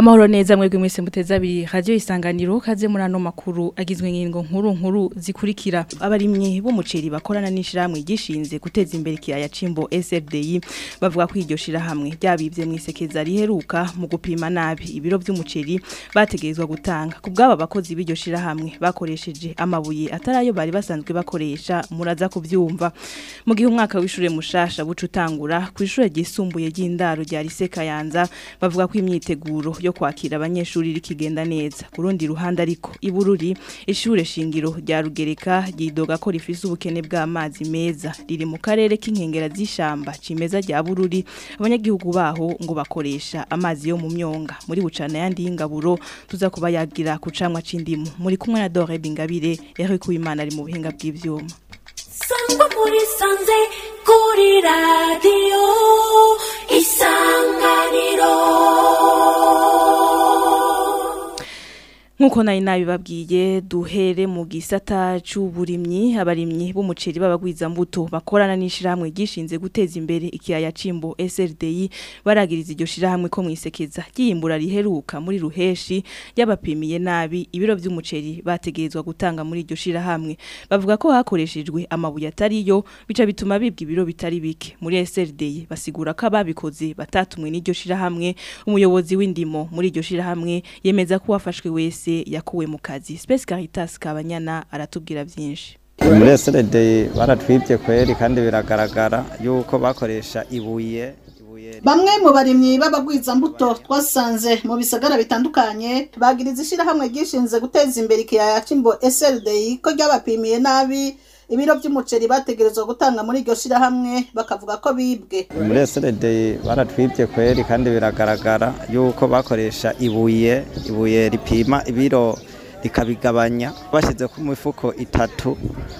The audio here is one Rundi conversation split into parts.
Amahoro neza mwebwe mwese muteza abiri radio isanganiro kaze muri ano makuru agizwe n'ingingo nkuru nkuru zikurikira abarimyi b'umuceri bakorana n'ishiramwe gishinze guteza imbere kiyaya cimbo SFDI bavuga ko iryo shirahamwe ryabivye mwisekeza riheruka mu gupima nabi ibiro vy'umuceri bategerezwa gutanga kubwaba bakozi b'iryo shirahamwe bakoresheje amabuye atarayo bari basanzwe bakoresha muraza kuvyumva mu gihe umwaka w'ishure mushasha buca utangura ku ishure ryisumbuye ry'indaro rya Lycée Kayanza bavuga ko imyiteguro yo kwakira abanyeshuri rikigenda neza kurundi ruhande ariko ibururi ishure shingiro rya Rugereka ryidoga ko rifise ubukene bw'amazi meza riri mu karere k'inkengera z'ishamba cimeza rya Bururi abanyagihugu baho ngo bakoresha amazi yo mu myonga muri bucana yandi y'ingaburo tuza kuba yagira ku camwa c'indimu muri kumwe na Dore Bingabire Eric Uwimana ari mu buhinga bw'ivyuma sangwa muri sanze kuri radiyo isanganiro Nkuko nari nabibabwiye duhere mu gisata c'uburimyi abarimyi b'umuceri babagwiza mbuto bakorana n'ishiramwe gishinze guteza imbere ikiyaya cimbo SRDI baragiriza iryo shiramwe ko mwisekeza giyimbura riheruka muri ruheshi yabapimiye nabi ibiro vy'umuceri bategerezwa gutanga muri iryo shirahamwe bavuga ko hakoreshejwe amabuye atariyo bica bituma bibwa ibiro bitari bike muri SRDI basigura ko ababikoze batatumwe n'iryo shirahamwe umuyobozi w'indimo muri iryo shirahamwe yemeza ko wafashwe wese yakuwe mu kazi Space Caritas Kabanyana aratubwira byinshi muri SRD baratwibye kweri kandi biragaragara yuko bakoresha ibuye Bamwe mu barimyi b'abagwiza mbuto twasanze mu bisagara bitandukanye bagiriza ishirahamwe gishinze guteza imbere ikiyaya cimbo SLD ko ryabapimiye nabi ibiro by'umuceri bategerezwa gutanga muri iryo shirahamwe bakavuga ko bibwe muri SRD baratwibye kweri kandi biragaragara yuko bakoresha ibuye ibuye ripima ibiro rikabigabanya bashyize ku mifuko itatu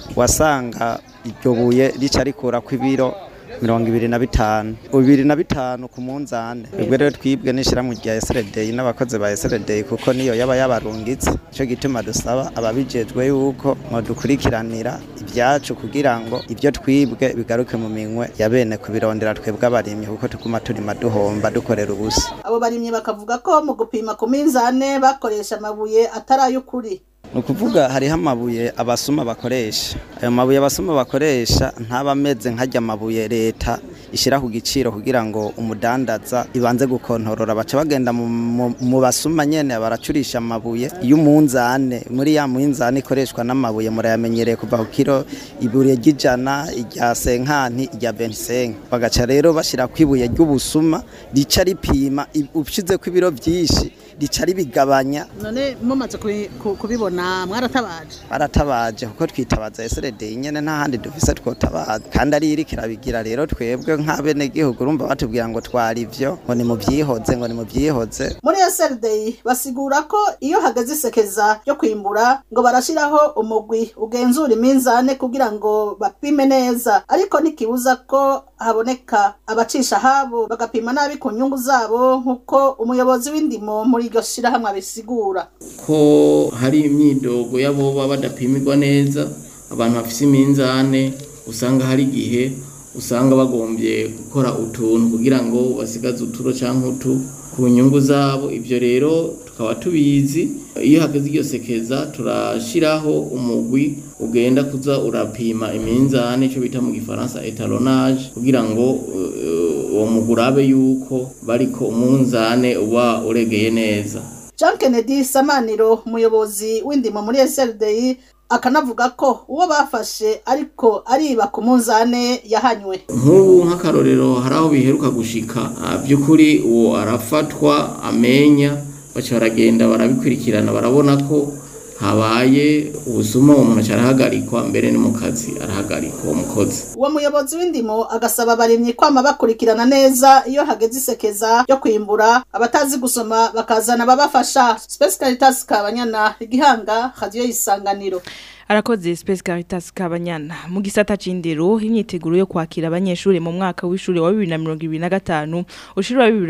wasanga iryo buye rica rikura ku ibiro mirongo ibiri na bitanu bibiri na bitanu ku munzane ubwo rero twibwe n'ishyirahamwe rya SRD n'abakozi ba SRD kuko niyo yaba yabarungitse cyo gituma dusaba ababijejwe yuko dukurikiranira ibyacu kugira ngo ibyo twibwe bigaruke mu minwe ya bene kubirondera twebwe abarimyi kuko tuguma turima duhomba dukorera ubusa abo barimyi bakavuga ko mu gupima ku minzane bakoresha amabuye atari ay'ukuri ni ukuvuga hariho amabuye abasuma bakoresha ayo mabuye abasuma bakoresha ntaba ameze nk'ajya amabuye leta ishyira ku giciro kugira ngo umudandaza ibanze gukontorora baca bagenda mu basuma nyene baracurisha amabuye y'umunzane muri ya munzane ikoreshwa n'amabuye murayamenyereye kuva ku kiro ibuye ry'ijana irya senkanti irya bentisenke bagaca rero bashyira ku ibuye ry'ubusuma rica ripima ushizeko ibiro vyinshi rica ribigabanya none mumaze kubibona mwaratabaje baratabaje kuko twitabaza SRD nyene nta handi dufise twotabaza kandi ari iri kirabigira rero twebwe nk'abene gihugu urumva batubwira ngo twari ivyo ngo ni mu vyihoze ngo ni mu vyihoze muri SRD basigura ko iyo hageze isekeza ryo kwimbura ngo barashiraho umugwi ugenzura iminzane kugira ngo bapime neza ariko ntikibuza ko haboneka abacisha habo bagapima nabi ku nyungu zabo nk'uko umuyobozi w'indimo muri iryo shirahamwe abisigura ko hari imyidogo y'aboba badapimirwa neza abantu bafise iminzane usanga hari igihe usanga bagombye gukora utuntu kugira ngo basigaze uturo cyangwa utu ku nyungu zabo ibyo rero tukaba tubizi iyo hageze iryo sekeza turashyiraho umugwi ugenda kuza urapima iminzane icyo bita mu gifaransa etalonage kugira ngo uwo mugwi urabe yuko bariko umunzane uba uregeye neza Jean Kennedy Samaniro umuyobozi w'indimo muri SLDI akanavuga ko uwo bafashe ariko ariba ku munzane yahanywe nk'ubu nk'akarorero hari aho biheruka gushika by'ukuri uwo arafatwa amenya baca baragenda barabikurikirana barabona ko habaye ubusuma uwo muntu arahagarikwa mbere ni mu kazi arahagarikwa uwo mukozi uwo muyobozi w'indimo agasaba abarimyi kwama bakurikirana neza iyo hageze isekeza ryo kwimbura abatazi gusoma bakazana ababafasha Space Caritas Kabanyana igihanga radio isanganiro arakoze Space Caritas Kabanyana mu gisata c'indero imyiteguro yo kwakira abanyeshuri mu mwaka w'ishuri wa 2025 ushira wa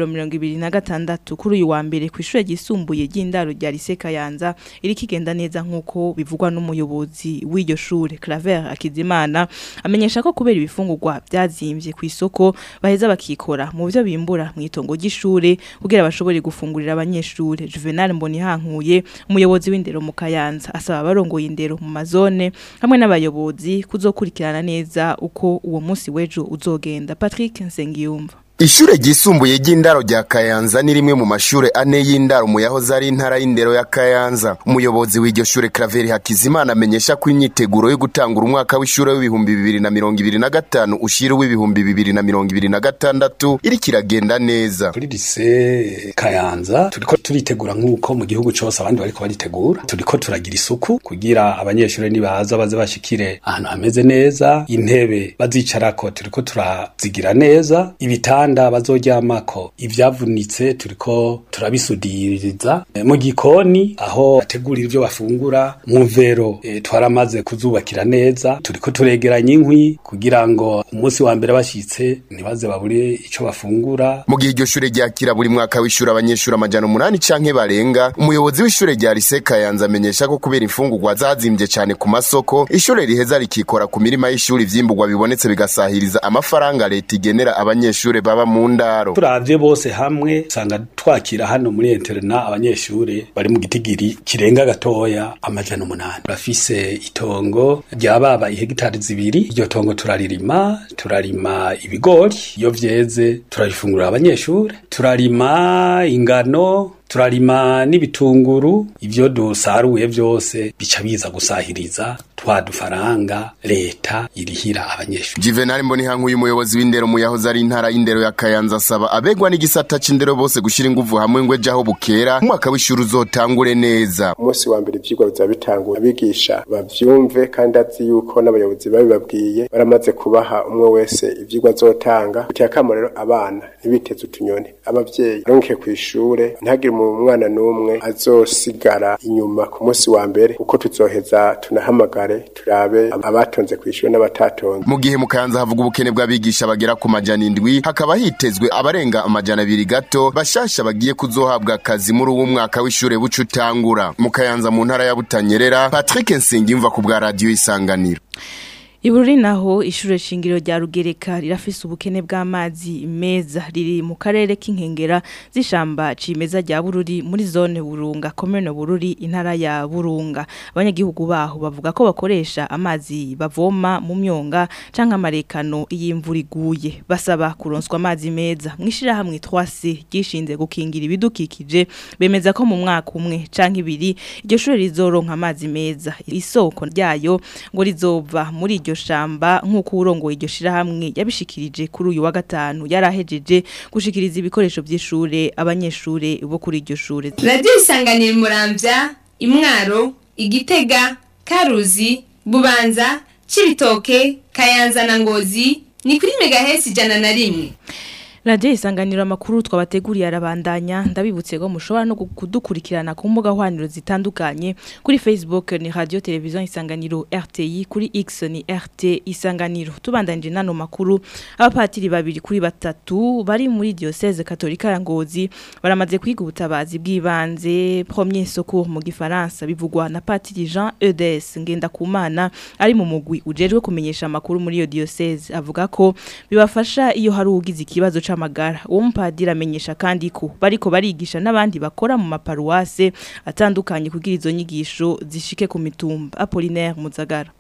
2026 kuri uyu wa mbere ku ishure ryisumbuye ry'indaro rya Lycée Kayanza iri kigenda neza nkuko bivugwa n'umuyobozi w'iryo shure Claver Akizimana amenyesha ko kubera ibifungurwa byazimvye ku isoko baheza bakikora mu byo bimbura mu itongo ry'ishure kugira bashobore gufungurira abanyeshure Juvenal Mbonihankuye umuyobozi w'indero mu Kayanza asaba abarongoye indero mu mazone hamwe n'abayobozi kuzokurikirana neza uko uwo munsi w'ejo uzogenda Patrick Nsengiyumva Ishure ryisumbuye ry'indaro rya Kayanza ni rimwe mu mashure ane y'indaro mu yahoze ari intara y'indero ya Kayanza. Umuyobozi w'iryo shure Claver Hakizimana amenyesha ko imyiteguro yo gutangura umwaka w'ishure w'ibihumbi bibiri na mirongo ibiri na gatanu ushira w'ibihumbi bibiri na mirongo ibiri na gatandatu iriko iragenda neza. kuri lise kayanza turiko turitegura nk'uko mu gihugu cose abandi bariko baritegura turiko turagira isuku kugira abanyeshuri nibaza baze bashikire ahantu hameze neza intebe bazicarako turiko turazigira neza ibitanda bazoryamako ivyavunitse turiko turabisudiriza E, mu gikoni aho bategurira ivyo bafungura mu mvero e, twaramaze kuzubakira neza turiko turegeranya inkwi kugira ngo umunsi wa mbere bashitse ntibaze babure ico bafungura Mu gihe iryo shure ryakira buri mwaka w'ishure abanyeshuri amajana umunani canke barenga, umuyobozi w'ishure rya Lycée Kayanza amenyesha ko kubera imfungurwa zazimvye cane ku masoko, ishure riheza rikikora ku mirima y'ishuri ivyimburwa bibonetse bigasahiriza amafaranga leta igenera abanyeshure baba mu ndaro. turavye bose hamwe usanga twakira hano muri interna abanyeshure bari mu gitigiri kirenga gatoya amajana umunani bafise itongo ryababa ihegitari zibiri iryo tongo turaririma turarima ibigori iyo vyeze turabifungurira abanyeshure turarima ingano turarima n'ibitunguru ivyo dusaruye vyose bica biza gusahiriza twa dufaranga leta irihira abanyeshuri Juvenal Mbonihankuye umuyobozi w'indero mu yahoze ari intara y'indero ya Kayanza asaba abegwa n'igisata c'indero bose gushira inguvu hamwe ngo ejo aho bukera umwaka w'ishuri uzotangure neza. umunsi wa mbere ivyigwa bizaba bitanguye abigisha bavyumve kandi azi yuko n'abayobozi babibabwiye baramaze kubaha umwe wese ivyigwa azotanga biteye akamo rero abana ntibiteze utunyoni abavyeyi baronke kw'ishure ntihagire umwana n'umwe azosigara inyuma ku munsi wa mbere uko tuzoheza tunahamagare turabe abatonze kw'ishure n'abatatonze Mu gihe mu Kayanza havuga ubukene bw'abigisha bagera ku majana indwi hakaba hitezwe abarenga amajana abiri gato bashasha bagiye kuzohabwa akazi muri uwo mwaka w'ishure buca utangura. Mu Kayanza mu ntara ya Butanyerera Patrick Nsengiyumva ku bwa radio Isanganiro. Ibururi naho ishure shingiro rya Rugereka rirafise ubukene bw'amazi meza riri mu karere k'inkengera z'ishamba cimeza rya Bururi muri zone Burunga commune Bururi intara ya Burunga abanyagihugu baho bavuga ko bakoresha amazi bavoma mu myonga canke amarekano y'imvura iguye basaba kuronswa amazi meza mwishira hamwe 3C gishinze gukingira ibidukikije bemeza ko mu mwaka umwe canke ibiri iryo shure rizoronka amazi meza isoko ryayo ngo rizova muri iryo shamba nk'uko urongoye iryo shirahamwe yabishikirije kuri uyu wa gatanu yarahejeje gushikiriza ibikoresho by'ishure abanyeshure bo kuri iryo shure radiyo isanganira muramvya imwaro igitega karuzi bubanza cibitoke kayanza na ngozi ni kuri megahesi ijana na rimwe Radio isanganiro amakuru twabateguriye arabandanya ndabibutse ko mushobora no kudukurikirana ku mbuga hwaniro zitandukanye kuri Facebook ni Radio Television Isanganiro RTI kuri X ni RT Isanganiro tubandanije nano makuru abapatiri babiri kuri batatu bari muri diocese katolika ya Ngozi baramaze kwiga ubutabazi bw'ibanze premier secours mu gifaransa bivugwa na patiri Jean Eudes ngenda kumana ari mu mugwi ujejwe kumenyesha amakuru muri iyo diocese avuga ko bibafasha iyo hari ugize ikibazo c'amagara uwo mupadiri amenyesha kandi ko bariko barigisha n'abandi bakora mu maparuwase atandukanye kugira izo nyigisho zishike ku mitumba Apollinaire Muzagara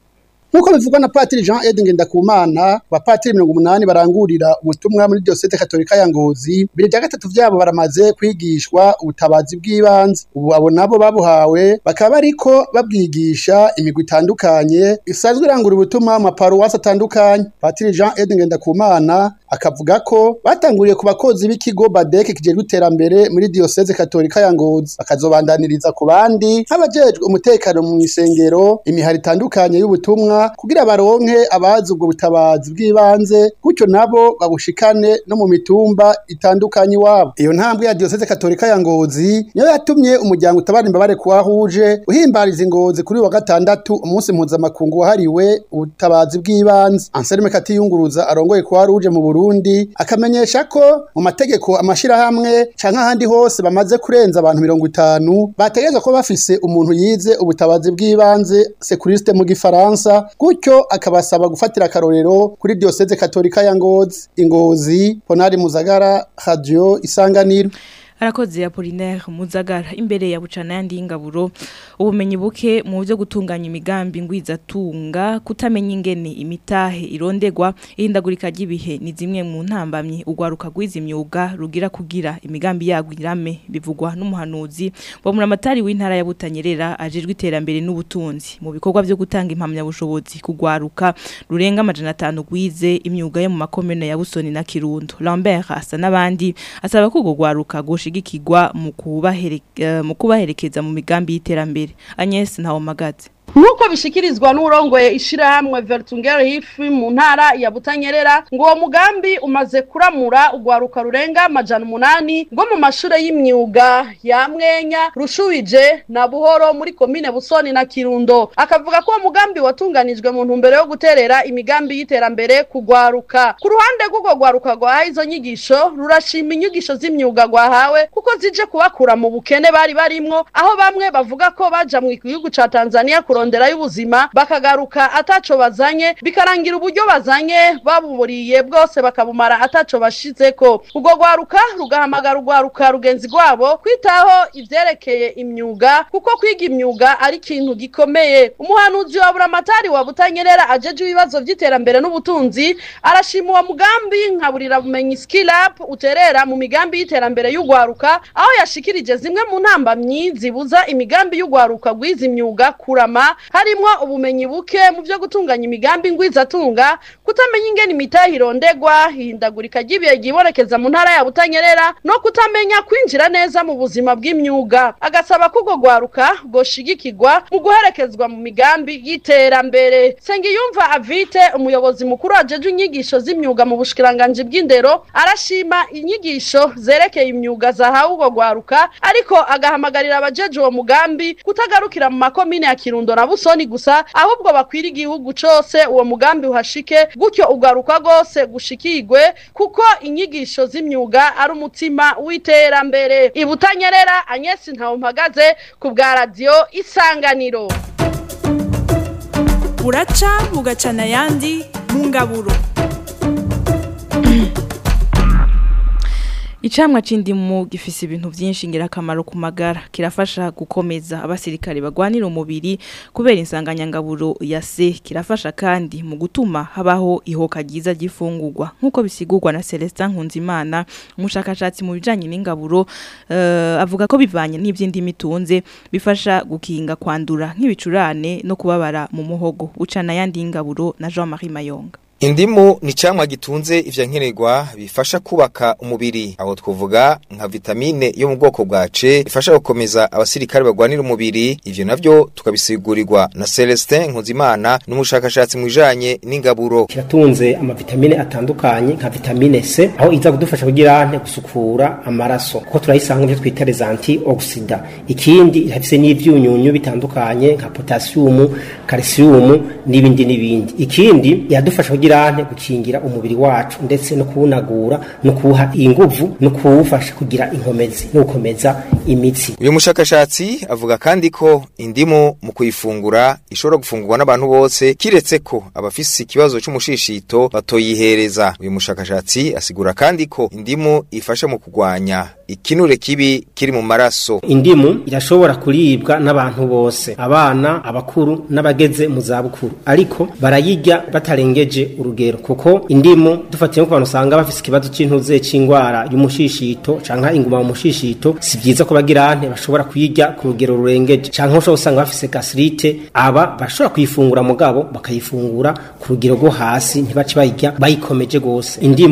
Nkuko bivugwa na Patiri Jean Edin Ngendakumana, bapatiri mirongo umunani barangurira ubutumwa muri Diocese Katolika ya Ngozi, bibiri vya gatatu vyabo baramaze kwigishwa ubutabazi bw'ibanze. Ubu abo nabo babuhawe bakaba bariko babwigisha imigwi itandukanye isanzwe irangura ubutumwa mu maparuwasi atandukanye. Patiri Jean Edin Ngendakumana akavuga ko batanguriye ku bakozi b'ikigo Badeke kijejwe iterambere muri Diocese Katolika ya Ngozi, bakazobandaniriza ku bandi nk'abajejwe umutekano mu isengero, imihari itandukanye y'ubutumwa bavugana kugira baronke abazi ubwo butabazi bw'ibanze gutyo nabo babushikane no mu mitumba itandukanye iwabo iyo ntambwe ya diyoseze katolika ya ngozi niyo yatumye umuryango utabara imbabare kuwahuje uhimbariza ingozi kuri wa gatandatu umunsi mpuzamakungu wahariwe ubutabazi bw'ibanze anselme katiyunguruza arongoye kuwahuje mu burundi akamenyesha ko mu mategeko amashirahamwe canke ahandi hose bamaze kurenza abantu mirongo itanu bategerezwa kuba bafise umuntu yize ubutabazi bw'ibanze sekuriste mu gifaransa gutyo akabasaba gufatira akarorero kuri diyoseze katolika ya ngozi ingozi ponari muzagara radio isanganiro Arakoze Apollinaire Muzagara imbere ya bucana yandi ingaburo ubumenyi buke mu byo gutunganya imigambi ngwiza tunga kutamenya ingene imitahe irondegwa ihindagurika ry'ibihe ni zimwe mu ntambamye ugwaruka gwiza imyuga rugira kugira imigambi yagwirame bivugwa n'umuhanuzi wa muramatari w'intara ya Butanyerera ajejwe iterambere n'ubutunzi mu bikorwa byo gutanga impamya bushobozi kugwaruka rurenga amajana 5 gwize imyuga yo mu makomune ya Busoni na Kirundo Lambert asa n'abandi asaba ko gugwaruka gushi gushigikirwa mu kubahereka mu kubaherekeza mu migambi y'iterambere Agnes Ntawomagaze Nuko bishikirizwa n'urongoye ishirahamwe Vertungere hifi mu ntara ya Butanyerera ngo uwo mugambi umaze kuramura ugwaruka rurenga amajana umunani ngo mu mashure y'imyuga ya Mwenya Rushubije na Buhoro muri komine Busoni na Kirundo akavuga ko uwo mugambi watunganijwe mu ntumbero yo guterera imigambi y'iterambere kugwaruka ku ruhande rw'ugo gwaruka gwa izo nyigisho rurashima inyigisho z'imyuga gwahawe kuko zije kubakura mu bukene bari barimwo aho bamwe bavuga ko baja mu gihugu ca Tanzania kurondera y'ubuzima bakagaruka ataco bazanye bikarangira uburyo bazanye babuburiye bwose bakabumara ataco bashizeko ubwo gwaruka rugahamagara ugwaruka rugenzi rwabo kwitaho ivyerekeye imyuga kuko kwiga imyuga ari ikintu gikomeye umuhanuzi wa buramatari wa butanyerera ajeje ibibazo vy'iterambere n'ubutunzi arashima uwo mugambi nkaburira bumenyi skill up uterera mu migambi y'iterambere y'ugwaruka aho yashikirije zimwe mu ntambamyi zibuza imigambi y'ugwaruka gwiza imyuga kurama harimwo ubumenyi buke mu byo gutunganya imigambi ngwizatunga kutamenya ingene imitahe irondegwa ihindagurika ry'ibihe ryibonekeza mu ntara ya Butanyerera no kutamenya kwinjira neza mu buzima bw'imyuga agasaba ko ubwo gwaruka goshigikirwa mu guherekezwa mu migambi y'iterambere Sengiyumva Avite umuyobozi mukuru ajeje inyigisho z'imyuga mu bushikiranganje bw'indero arashima inyigisho zerekeye imyuga zahawe ubwo gwaruka ariko agahamagarira abajeje uwo mugambi kutagarukira mu makomine ya Kirundo na Busoni gusa ahubwo bakwira igihugu cose uwo mugambi uhashike gutyo ugaruka gose gushikirwe kuko inyigisho z'imyuga ari umutima w'iterambere ibutanyerera Agnes Ntawumpagaze ku bwa radio Isanganiro buraca bugacana ayandi mu ngaburo Icamwa c'indimu gifise ibintu vyinshi ngirakamaro ku magara kirafasha gukomeza abasirikare bagwanira umubiri kubera insanganyangaburo ya C kirafasha kandi mu gutuma habaho ihoka ryiza gifungurwa nkuko bisigurwa na Celestin Nkunzimana umushakashatsi mu bijanye n'ingaburo uh, avuga ko bivanye n'ivy'indimi tunze bifasha gukinga kwandura nk'ibicurane no kubabara mu muhogo ucana yandi ingaburo na Jean-Marie Mayonga Indimu ni camwa gitunze ivya nkenerwa bifasha kubaka umubiri aho twovuga nka vitamine yo mu bwoko bwa C ifasha gukomeza abasirikare bagwanira umubiri ivyo navyo tukabisigurirwa na Celestin Nkuzimana n'umushakashatsi mu bijanye n'ingaburo kiratunze amavitamine atandukanye nka vitamine C aho iza kudufasha kugira ante gusukura amaraso kuko turayisanga mu twita les antioxida ikindi irafise n'ivyunyunyu bitandukanye nka potassium calcium n'ibindi n'ibindi ikindi yadufasha kugira ante gukingira umubiri wacu ndetse no kuwunagura no kuwuha inguvu no kuwufasha kugira inkomezi no gukomeza imitsi uyu mushakashatsi avuga kandi ko indimu mu kuyifungura ishobora gufungurwa n'abantu bose kiretse ko abafise ikibazo c'umushishito batoyihereza uyu mushakashatsi asigura kandi ko indimu ifasha mu kugwanya ikinure kibi kiri mu maraso indimu irashobora kuribwa n'abantu bose abana abakuru n'abageze mu zabukuru ariko barayirya batarengeje urugero kuko indimu dufatiye ku bantu usanga bafise ikibazo c'intuze c'ingwara y'umushishito canke inguma mu mushishito si vyiza ko bagira ante bashobora kuyirya ku rugero rurengeje canke ushobora usanga bafise gastrite aba bashobora kuyifungura mugabo bakayifungura ku rugero rwo hasi ntibace bayirya bayikomeje gose indimu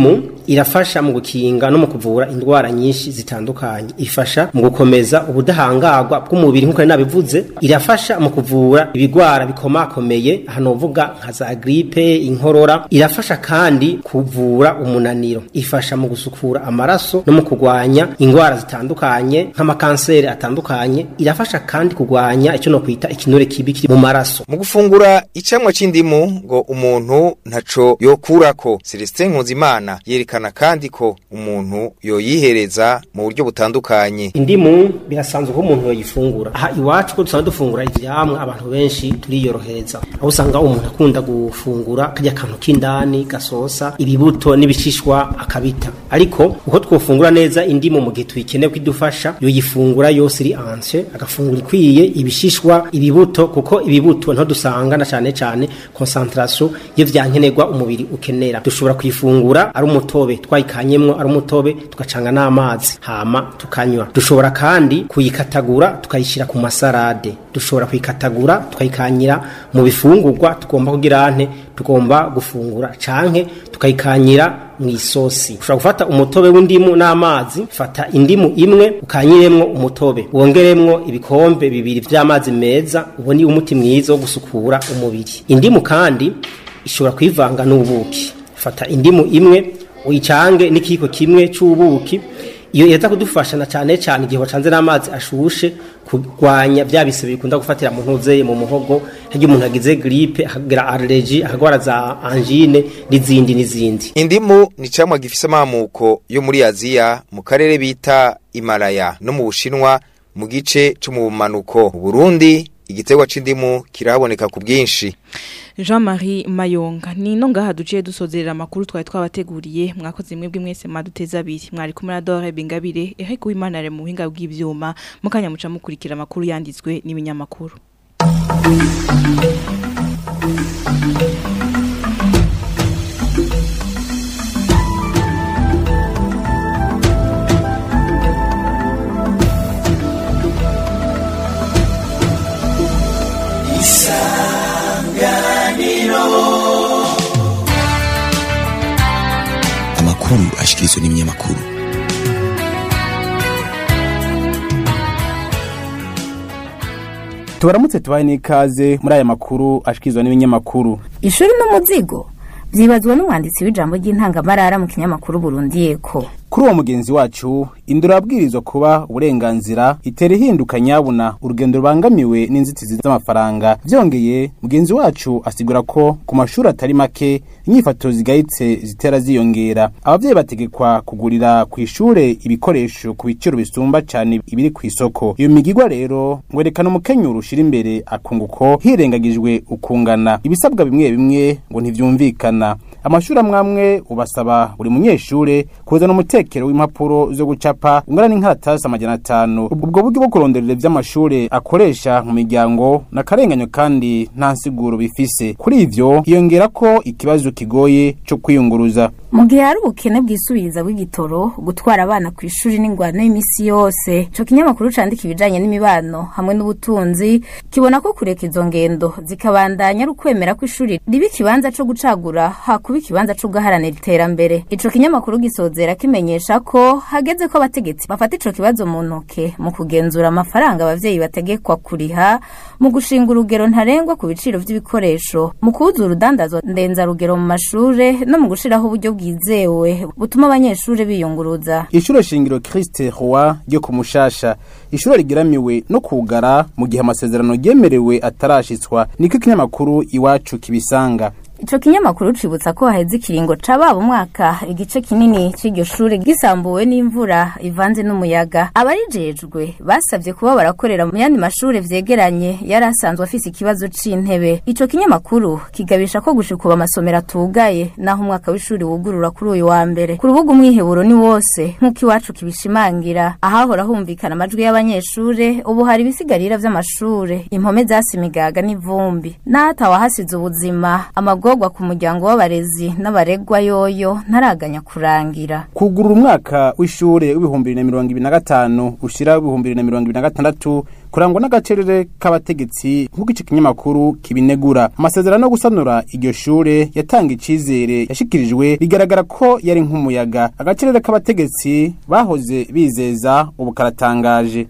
irafasha mu gukinga no mu kuvura indwara nyinshi zitandukanye ifasha mu gukomeza ubudahangarwa bw'umubiri nk'uko nari nabivuze irafasha mu kuvura ibigwara bikomakomeye hano uvuga nka za gripe inkorora irafasha kandi kuvura umunaniro ifasha mu gusukura amaraso no mu kurwanya indwara zitandukanye nk'amakanseri atandukanye irafasha kandi kurwanya icyo no kwita ikinure kibi kiri mu maraso mu gufungura icamwa c'indimu ngo umuntu ntaco yokurako Celestin Nkuzimana yerekana kandi ko umuntu yoyihereza mu buryo butandukanye indimu birasanzwe ko umuntu yoyifungura aha iwacu ko dusanzwe dufungura ivyamwa abantu benshi turiyorohereza aho usanga umuntu akunda gufungura karya kantu k'indani gasosa ibibuto n'ibishishwa akabita ariko uko twofungura neza indimu mu gihe tuyikeneye kwidufasha yoyifungura yose iri anse agafungura ikwiye ibishishwa ibibuto kuko ibibuto nto dusanga na cane cane concentration y'ivyankenerwa umubiri ukenera dushobora kuyifungura ari umutobe twayikanyemwo ari umutobe tugacanga n'amazi hama tukanywa dushobora kandi kuyikatagura tukayishira ku masarade dushobora kuyikatagura tukayikanyira mu bifungurwa tugomba kugira ante tugomba gufungura canke tukayikanyira mu isosi ushobora gufata umutobe w'indimu n'amazi fata indimu imwe ukanyiremwo umutobe wongeremwo ibikombe bibiri vy'amazi meza uboni umuti mwiza wo gusukura umubiri indimu kandi ishobora kwivanga n'ubuki fata indimu imwe uyicange n'ikiko kimwe c'ubuki iyo iraza kudufasha na cane cane igihe wacanze n'amazi ashushe kurwanya vya bisebe bikunda gufatira mu ntuzeye mu muhogo harya umuntu agize gripe akagira allergie akagwara za angine n'izindi n'izindi indimu ni camwa gifise amamuko yo muri Aziya mu karere bita Himalaya no mu Bushinwa mu gice cyo mu bumanuko mu Burundi igiterwa c'indimu kirahaboneka ku bwinshi Jean-Marie Mayonga ni no ngaha duciye dusozerera amakuru twari twabateguriye mwakoze mwebwe mwese maduteza abiri mwari kumwe na Dore Bingabire ehe kuwimanare mu buhinga bw'ivyuma mukanya muca mukurikira amakuru yanditswe n'ibinyamakuru amakuru ashikirizwa n'ibinyamakuru tubaramutse tubaye n'ikaze muri aya makuru ashikirizwa n'ibinyamakuru ishuri n'umuzigo byibazwa n'umwanditsi w'ijambo ry'intangamarara mu kinyamakuru Burundi yeko kuri uwo mugenzi wacu indura yabwirizwa kuba uburenganzira itera ihinduka nyabuna urugendo rubangamiwe n'inzitizi z'amafaranga byongeye mugenzi wacu asigura ko ku mashuri atari make inyifato zigayitse zitera ziyongera abavyeyi bategekwa kugurira ku ishure ibikoresho ku biciro bisumba cyane ibiri ku isoko iyo migigwa rero ngwerekana umukenyuro ushira imbere akunguko hirengagijwe ukungana ibisabwa bimwe bimwe ngo ntivyumvikana amashuri amwamwe ubasaba buri munyeshure kuzana umutekero w'impapuro zo gucapa ungana n'inkaratasi amajana atanu ubwo buryo bwo kuronderera ivy'amashure akoresha mu miryango n'akarenganyo kandi nta nsiguro bifise kuri ivyo hiyongera ko ikibazo kigoye co kwiyunguruza mu gihe hari ubukene bwisubiriza bw'igitoro gutwara abana ku ishuri n'ingwano y'imisi yose ico kinyamakuru candika ibijanye n'imibano hamwe n'ubutunzi kibona ko kureka izo ngendo zikabandanya ari ukwemera ko ishuri riba ikibanza co gucagura hakuba ikibanza co guharanira iterambere ico kinyamakuru gisozera kimenyesha ko hageze ko abategetsi bafata ico kibazo mu ntoke mu kugenzura amafaranga abavyeyi bategekwa kuriha mu gushinga urugero ntarengwa ku biciro vy'ibikoresho mu kubuza urudandazwa ndenzarugero mu mashure no mu gushiraho uburyo bwizewe butuma abanyeshuri biyunguruza ishure shingiro Christe Roi ryo ku Mushasha ishure rigeramiwe no kugara mu gihe amasezerano yemerewe atarashitswa niko kinyamakuru iwacu kibisanga Ico kinyamakuru cibutsa ko haheze ikiringo cababa umwaka igice kinini c'iryo shure gisambuwe n'imvura ivanze n'umuyaga abarijejwe basavye kuba barakorera mu yandi mashure vyegeranye yari asanzwe afise ikibazo c'intebe ico kinyamakuru kigabisha ko gushikuba amasomero atugaye naho umwaka w'ishuri wugurura kuri uyu wa mbere ku rubuga umwiheburo ni wose nk'uko iwacu kibishimangira ahahora humvikana amajwi y'abanyeshure ubu hari ibisigarira vy'amashure impome zasi imigaga n'ivumbi n'ahatawa hasize ubuzima amago amagorwa ku muryango w'abarezi n'abaregwa yoyo ntaraganya kurangira kugurura umwaka w'ishure w'ibihumbi bibiri na mirongo ibiri na gatanu ushira w'ibihumbi bibiri na mirongo ibiri na gatandatu kurangwa n'agacerere k'abategetsi nk'uko ico kinyamakuru kibinegura amasezerano yo gusanura iryo shure yatanga icizere yashikirijwe bigaragara ko yari nk'umuyaga agacerere k'abategetsi bahoze bizeza ubu karatangaje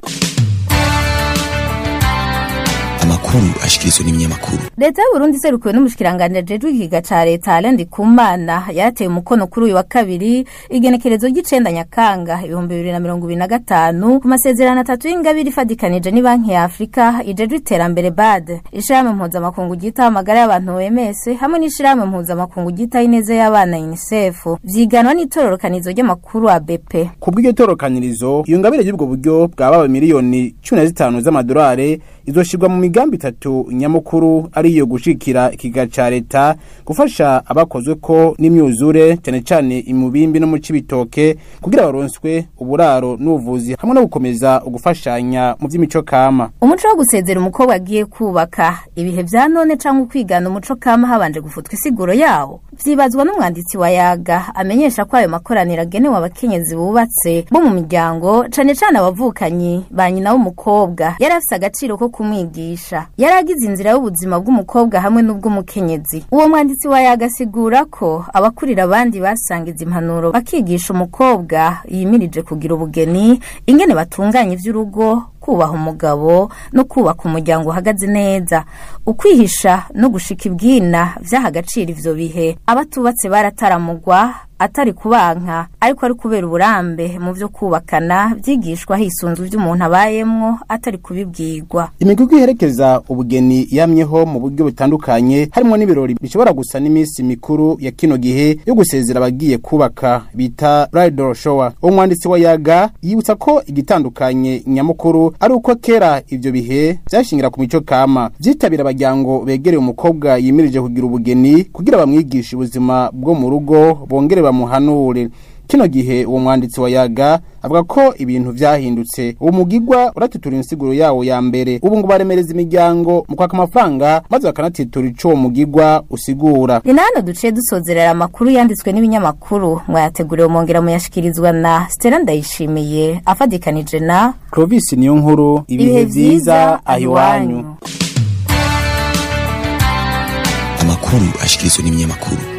amakuru ashikirizwa n'ibinyamakuru leta y'uburundi iserukiwe n'umushikiranganji ajejwe ikiga ca leta alendi kumana yateye umukono kuri uyu wa kabiri igenekerezo ry'icenda nyakanga ibihumbi bibiri na mirongo ibiri na gatanu ku masezerano atatu y'ingabire ifadikanije n'ibanki ya afurika ijejwe iterambere bad ishirahamwe mpuzamakungu ryitaho amagara y'abantu oms hamwe n'ishirahamwe mpuzamakungu ryitaho ineza y'abana unicef vyiganwa n'itororokanizo ry'amakuru abp ku bw'iryo torokanirizo iyo ngabire y'ubwo buryo bwababa miliyoni cumi na zitanu z'amadolari izoshirwa mu migambi itatu nyamukuru ari iyo gushikira ikiga ca leta gufasha abakozwe ko n'imyuzure cyane cyane imubimbi no mu cibitoke kugira baronswe uburaro n'ubuvuzi hamwe no gukomeza ugufashanya mu vy'imico kama umuco wo gusezera umukobwa agiye kubaka ibihe vya none canke ukwigana umuco kama habanje gufutwa isiguro yawo vyibazwa n'umwanditsi wa yaga amenyesha ko ayo makoraniro agenewe abakenyezi bubatse bo mu miryango cane cane abavukanyi ba nyina w'umukobwa yari afise agaciro ko kumwigisha yari agize inzira y'ubuzima bw'umukobwa hamwe n'ubw'umukenyezi uwo mwanditsi wa yaga asigura ko abakurira abandi basangiza impanuro bakigisha umukobwa yimirije kugira ubugeni ingene batunganya ivy'urugo kubaha umugabo no kubaka umuryango uhagaze neza ukwihisha no gushika ibwina vyaha agaciro ivyo bihe abatubatse barataramugwa atari kubanka ariko ari kubera uburambe mu vyo kubakana vyigishwa hisunzwe ivy'umuntu abayemwo atari kubibwirwa imigugu iherekeza ubugeni yamyeho mu buryo butandukanye harimo n'ibirori bishobora gusa n'iminsi mikuru ya kino gihe yo gusezera abagiye kubaka bita bridal shower umwanditsi wa yaga yibutsa ko igitandukanye nyamukuru ari uko kera ivyo bihe vyashingira ku mico kama vyitabira abajyango begereye umukobwa yimirije kugira ubugeni kugira bamwigishe ubuzima bwo mu rugo bongere bamuhanure kino gihe uwo mwanditsi wa yaga avuga ko ibintu vyahindutse uwo mugigwa uratutura insiguro yawo ya mbere ubu ngo baremereza imiryango mu kwaka amafaranga maze bakanatitura ico uwo mugigwa usigura ni nano duciye dusozerera amakuru yanditswe n'ibinyamakuru mwayateguriwe mongera muyashikirizwa na stella ndayishimiye afadikanije na clovis niyo nkuru ibihe vyiza ahiwanyu amakuru ashikirizwa n'ibinyamakuru